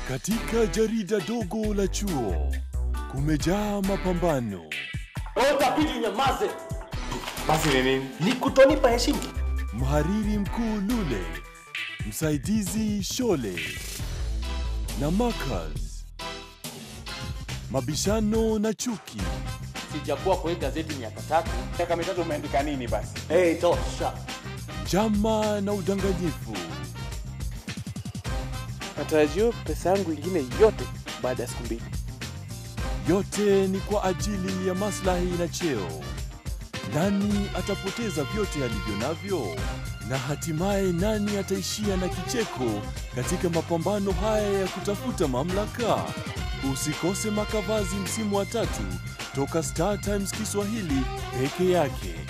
Katika jarida dogo la chuo kumejaa mapambano, Utapidi nyamaze, Basi ni nini? ni kutonipa heshima. mhariri mkuu Lule, msaidizi Shole na Marcus, mabishano na chuki, Sijakuwa kwa hii gazeti miaka tatu. Miaka mitatu umeandika nini basi? Hey, tosha. njama na udanganyifu. Natarajia pesa yangu ingine yote baada ya siku mbili. Yote ni kwa ajili ya maslahi na cheo. Nani atapoteza vyote alivyo navyo? Na hatimaye nani ataishia na kicheko katika mapambano haya ya kutafuta mamlaka? Usikose Makavazi msimu wa tatu toka Star Times Kiswahili peke yake.